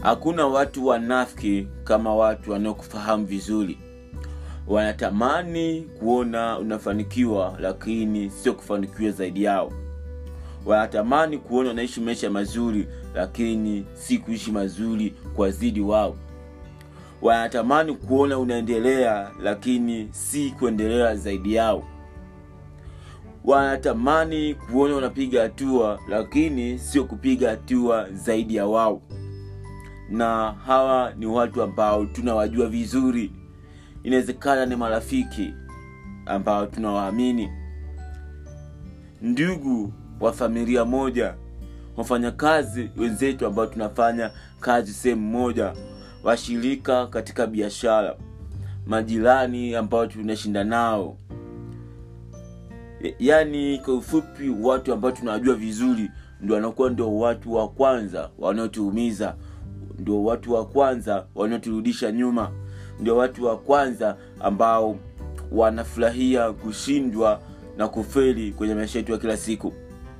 hakuna watu wanafiki kama watu wanaokufahamu vizuri wanatamani kuona unafanikiwa lakini sio kufanikiwa zaidi yao wanatamani kuona unaishi maisha mazuri lakini si kuishi mazuri kwa zidi wao wanatamani kuona unaendelea lakini si kuendelea zaidi yao wanatamani kuona unapiga hatua lakini sio kupiga hatua zaidi ya wao na hawa ni watu ambao tunawajua vizuri inawezekana ni marafiki ambao tunawaamini ndugu wa familia moja wafanyakazi wenzetu ambao tunafanya kazi sehemu moja washirika katika biashara majirani ambao tunashinda nao yaani kwa ufupi watu ambao tunawajua vizuri ndio wanakuwa ndio watu wa kwanza wanaotuumiza ndio watu wa kwanza wanaoturudisha nyuma ndio watu wa kwanza ambao wanafurahia kushindwa na kufeli kwenye maisha yetu ya kila siku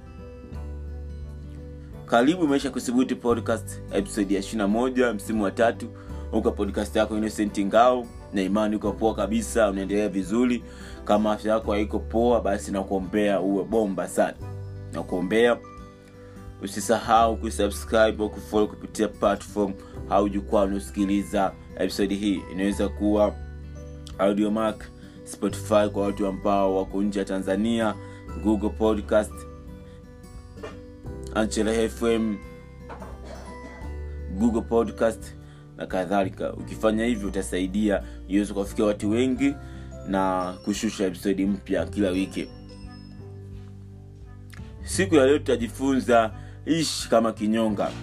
karibu maisha kuthubuti podcast episode ya 21 msimu wa tatu huko podcast yako innocent ngao na imani uko poa kabisa unaendelea vizuri kama afya yako haiko poa basi nakuombea uwe bomba sana nakuombea usisahau kusubscribe au kufollow kupitia platform au jukwaa unaosikiliza episode hii inaweza kuwa audiomark spotify kwa watu ambao wako nje ya tanzania google podcast anchele fm google podcast na kadhalika ukifanya hivyo utasaidia iweze kuwafikia watu wengi na kushusha episodi mpya kila wiki siku ya leo tutajifunza ishi kama kinyonga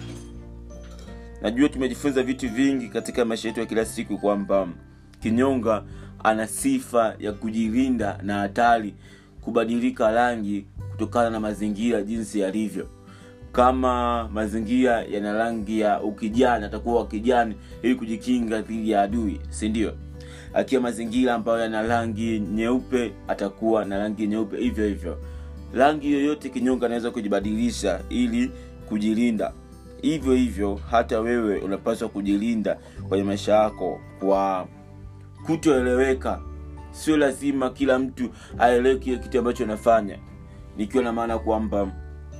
najua tumejifunza vitu vingi katika maisha yetu ya kila siku kwamba kinyonga ana sifa ya kujilinda na hatari kubadilika rangi kutokana na mazingira jinsi yalivyo kama mazingira yana rangi ya ukijani atakuwa wakijani ili kujikinga dhidi ya adui sindio akiwa mazingira ambayo yana rangi nyeupe atakuwa na rangi nyeupe hivyo hivyo rangi yoyote kinyonga anaweza kujibadilisha ili kujilinda hivyo hivyo hata wewe unapaswa kujilinda kwenye maisha yako kwa kutoeleweka sio lazima kila mtu aelewe kile kitu ambacho unafanya nikiwa na maana kwamba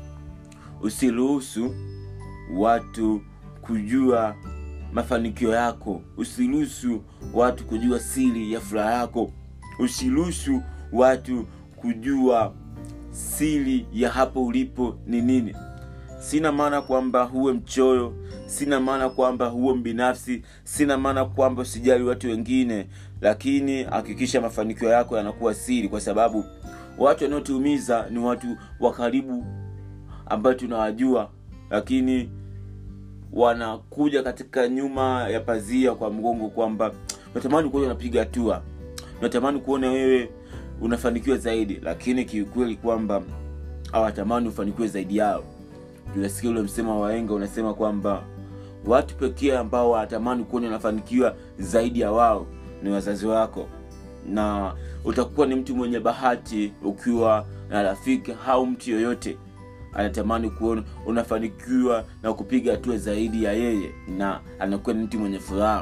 usiruhusu watu kujua mafanikio yako usiruhusu watu kujua siri ya furaha yako usiruhusu watu kujua siri ya hapo ulipo ni nini sina maana kwamba huwe mchoyo sina maana kwamba huwe mbinafsi sina maana kwamba usijali watu wengine lakini hakikisha mafanikio yako yanakuwa siri kwa sababu watu wanaotuumiza ni watu wa karibu ambayo tunawajua lakini wanakuja katika nyuma ya pazia kwa mgongo kwamba natamani kuona unapiga hatua natamani kuona wewe unafanikiwa zaidi lakini kiukweli kwamba hawatamani ufanikiwe zaidi yao tunasikia ule msemo wa waenga unasema kwamba watu pekee ambao wanatamani kuona unafanikiwa zaidi ya wao ni wazazi wako na utakuwa ni mtu mwenye bahati ukiwa na rafiki au mtu yoyote anatamani kuona unafanikiwa na kupiga hatua zaidi ya yeye na anakuwa ni mtu mwenye furaha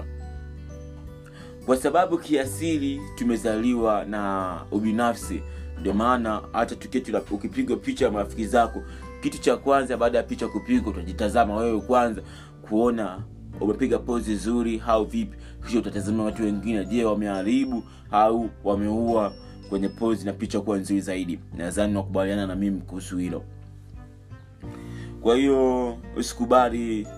kwa sababu kiasili tumezaliwa na ubinafsi ndio maana hata tuketi ukipigwa picha ya marafiki zako kitu cha kwanza baada ya picha kupigwa utajitazama wewe kwanza kuona umepiga pozi nzuri au vipi kisha utatazama watu wengine je wameharibu au wameua kwenye pozi na picha kuwa nzuri zaidi nadhani nakubaliana na mimi kuhusu hilo kwa hiyo usikubali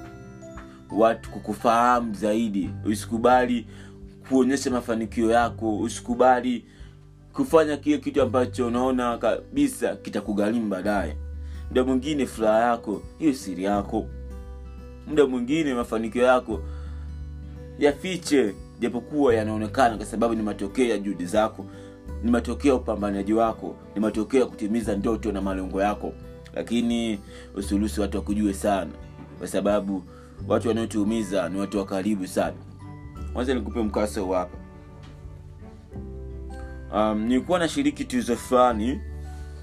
watu kukufahamu zaidi usikubali kuonyesha mafanikio yako usikubali kufanya kile kitu ambacho unaona kabisa kitakugharimu baadaye muda mwingine furaha yako hiyo siri yako muda mwingine mafanikio yako yafiche japokuwa yanaonekana kwa sababu ni matokeo ya juhudi zako ni matokeo ya upambanaji wako ni matokeo ya kutimiza ndoto na malengo yako lakini usiruhusu watu wakujue sana kwa sababu watu wanaotuumiza ni watu wa karibu sana kwanza nikupe mkaso hapa um, nilikuwa nashiriki tuzo fulani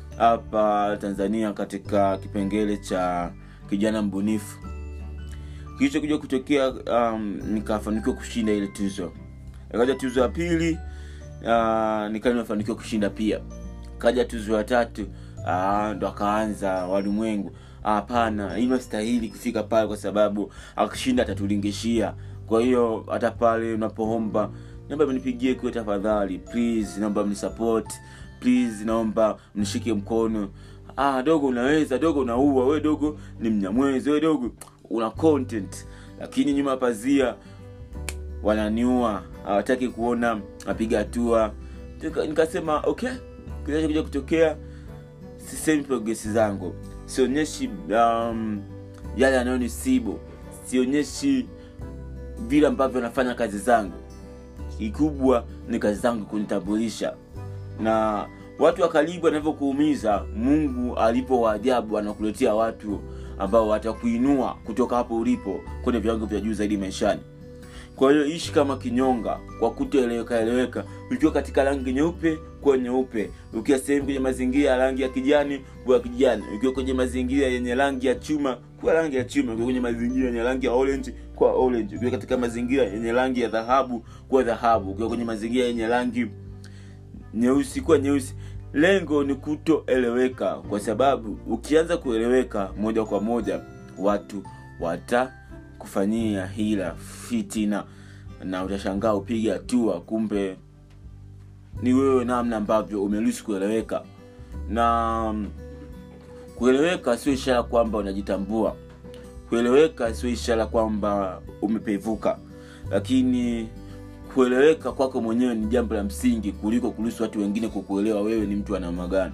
hapa tanzania katika kipengele cha kijana mbunifu kilichokuja kutokea um, nikafanikiwa kushinda ile tuzo ikaja tuzo ya pili uh, nikaa nimefanikiwa kushinda pia kaja tuzo ya tatu uh, ndo akaanza walimwengu hapana ino stahili kufika pale kwa sababu akishinda atatulingishia kwa hiyo hata pale unapoomba naomba mnipigie kwe tafadhali please naomba mnisupport please naomba mnishike mkono ah dogo unaweza dogo unaua we dogo ni mnyamwezi we dogo una content lakini nyuma ya pazia wananiua hawataki kuona napiga hatua Nika- nikasema okay kinachokuja kutokea sisemi progresi zangu sionyeshi um, yale yanayonisibu sionyeshi vile ambavyo nafanya kazi zangu kikubwa ni kazi zangu kunitambulisha na watu wa karibu wanavyokuumiza mungu alipo waajabu anakuletea watu ambao watakuinua kutoka hapo ulipo kwenye viwango vya juu zaidi maishani kwa hiyo ishi kama kinyonga kwa kutoeleweka eleweka ukiwa katika rangi nyeupe kuwa nyeupe ukiwa sehemu kwenye mazingira ya rangi ya kijani kuwa kijani ukiwa kwenye mazingira yenye rangi ya chuma kuwa rangi ya chuma ukiwa kwenye mazingira yenye rangi ya orange kuwa orange ukiwa katika mazingira yenye rangi ya dhahabu kuwa dhahabu ukiwa kwenye mazingira yenye rangi nyeusi kuwa nyeusi lengo ni kutoeleweka kwa sababu ukianza kueleweka moja kwa moja watu watakufanyia hila fitina na utashangaa upige hatua kumbe ni wewe namna ambavyo umeruhusu kueleweka na mm, kueleweka sio ishara kwamba unajitambua kueleweka sio ishara kwamba umepevuka lakini kueleweka kwako mwenyewe ni jambo la msingi kuliko kuruhusu watu wengine kukuelewa wewe ni mtu wa namna gani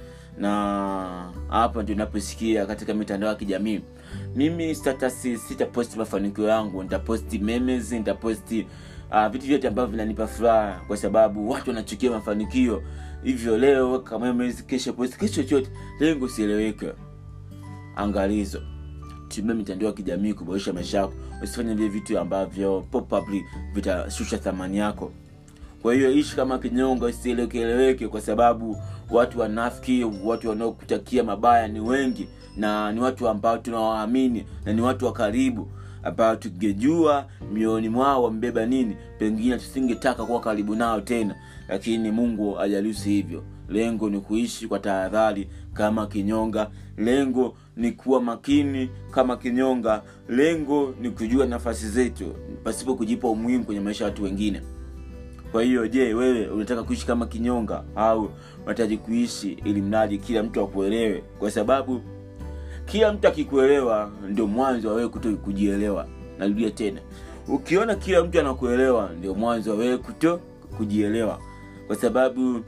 na hapa ndio naposikia katika mitandao ya kijamii mimi status sitaposti mafanikio yangu nitaposti memes nitaposti uh, vitu vyote ambavyo vinanipa furaha kwa sababu watu wanachukia mafanikio hivyo leo weka memes kesho posti kesho chochote lengo sieleweke angalizo tumia mitandao ya kijamii kuboresha maisha yako usifanye vile vitu ambavyo probably vitashusha thamani yako kwa hiyo ishi kama kinyonga usielekeleweke kwa sababu watu wanafiki watu wanaokutakia mabaya ni wengi na ni watu ambao tunawaamini na ni watu wa karibu ambao tungejua mioyoni mwao wambeba nini pengine tusingetaka kuwa karibu nao tena lakini mungu ajarusi hivyo lengo ni kuishi kwa tahadhari kama kinyonga lengo ni kuwa makini kama kinyonga lengo ni kujua nafasi zetu pasipo kujipa umuhimu kwenye maisha ya watu wengine kwa hiyo je wewe unataka kuishi kama kinyonga au unahitaji kuishi ili mradi kila mtu akuelewe kwa sababu kila mtu akikuelewa ndio mwanzo wa wewe kuto kujielewa narudia tena ukiona kila mtu anakuelewa ndio mwanzo wa wewe kuto kujielewa kwa sababu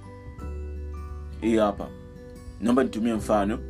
hii hapa naomba nitumie mfano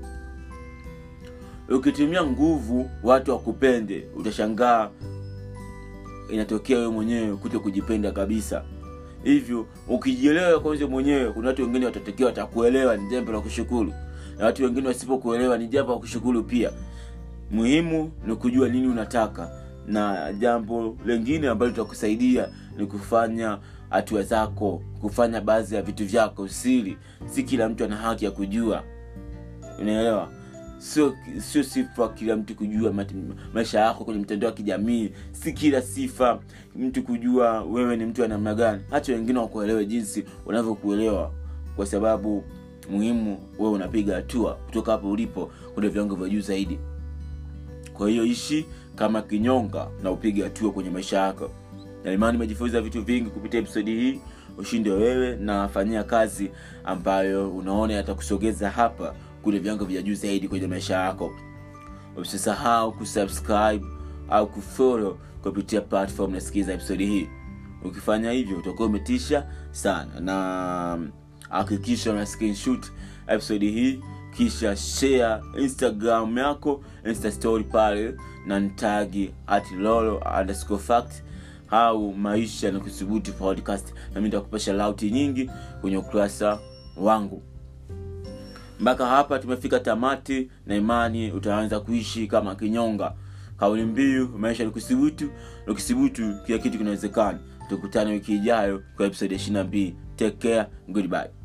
ukitumia nguvu watu wakupende utashangaa inatokea wewe mwenyewe kuto kujipenda kabisa hivyo ukijielewa kwanza mwenyewe kuna watu wengine watatokea watakuelewa ni jambo la kushukuru na watu wengine wasipokuelewa ni jambo la kushukuru pia muhimu ni kujua nini unataka na jambo lengine ambalo litakusaidia ni kufanya hatua zako kufanya baadhi ya vitu vyako siri si kila mtu ana haki ya kujua unaelewa sio sio sifa kila mtu kujua mati- maisha yako kwenye mitandao ya kijamii si kila sifa mtu kujua wewe ni mtu wa namna gani hata wengine wakuelewe jinsi wanavyokuelewa kwa sababu muhimu wewe unapiga hatua kutoka hapo ulipo kwenye viwango vya juu zaidi kwa hiyo ishi kama kinyonga na upige hatua kwenye maisha yako na imani umejifunza vitu vingi kupitia episodi hii ushinde wewe na fanyia kazi ambayo unaona yatakusogeza hapa kule viwango vya juu zaidi kwenye maisha yako usisahau kusubscribe au kufollow kupitia platform nasikiza episodi hii ukifanya hivyo utakuwa umetisha sana na hakikisha una screenshot episodi hii kisha share instagram yako insta story pale na ntagi at lolo underscore fact au maisha na kuthubutu podcast nami nitakupasha lauti nyingi kwenye ukurasa wangu mpaka hapa tumefika tamati na imani utaanza kuishi kama kinyonga kauli mbiu maisha ni kuthubutu na ukithubutu kila kitu kinawezekana tukutane wiki ijayo kwa episode ya 22 take care goodbye